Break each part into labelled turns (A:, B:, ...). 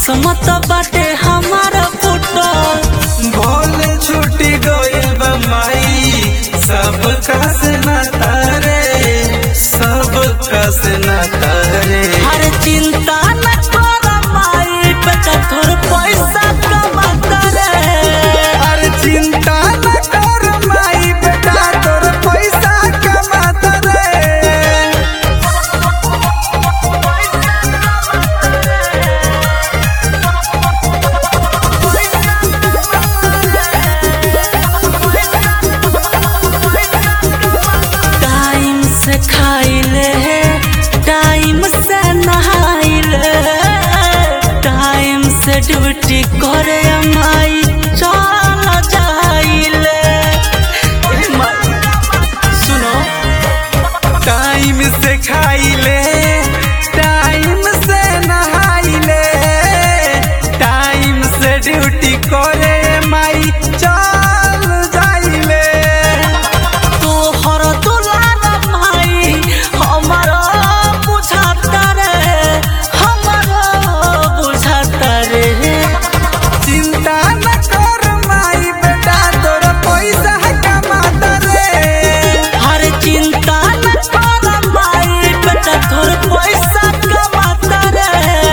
A: किस्मत बाटे हमार फुटल
B: भोले छुट्टी गइल बा माई सब कस न तारे सब कस न तारे
A: हर चिंता न कर माई बेटा तोर पैसा कमा करे
B: अरे चिंता न कर माई बेटा तोर पैसा कमात रे
A: टाइम से खाइले टाइम से नहाइले टाइम से ड्यूटी करे माई चल जाइले ए माई, सुनो
B: टाइम से खाइले टाइम से नहाइले टाइम से ड्यूटी करे माई चल जाइले
A: तोहर दुलार माई हमारा बुझाता रे हमारा बुझाता रे
B: चिंता न कर माई बेटा तोर पैसा कमात रे
A: हर चिंता न कर माई बेटा तोर पैसा कमाता रे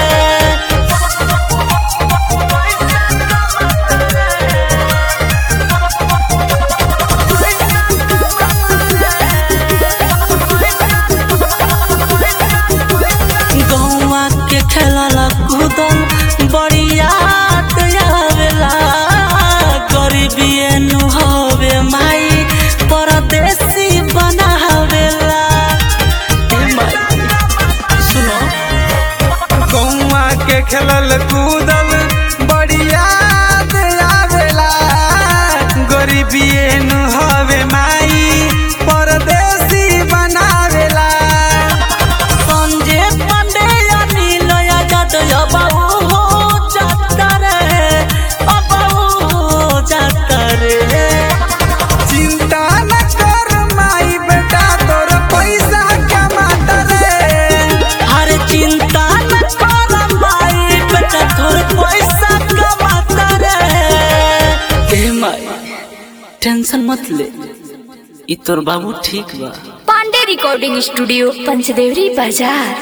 A: गौवा के खेलल कूदल बढ़िया आवेला गरीबी नु हवे माई परदेसी बनावेला ए माई सुनो
B: गौवा के खेलल कूदल बढ़िया आवेला गरीबी नु हवे माई परदेसी बनावेला
A: संजय पांडे अनिल यादव बाबू हो जाता रे बाबू हो जाता रे
B: चिंता न कर माई बेटा तोर पैसा कमात रे
A: हर चिंता न कर माई बेटा तोर पैसा कमाता रे ए माई टेंशन मत ले ई तोर बाबू ठीक बा
C: पांडे रिकॉर्डिंग स्टूडियो पंचदेवरी बाजार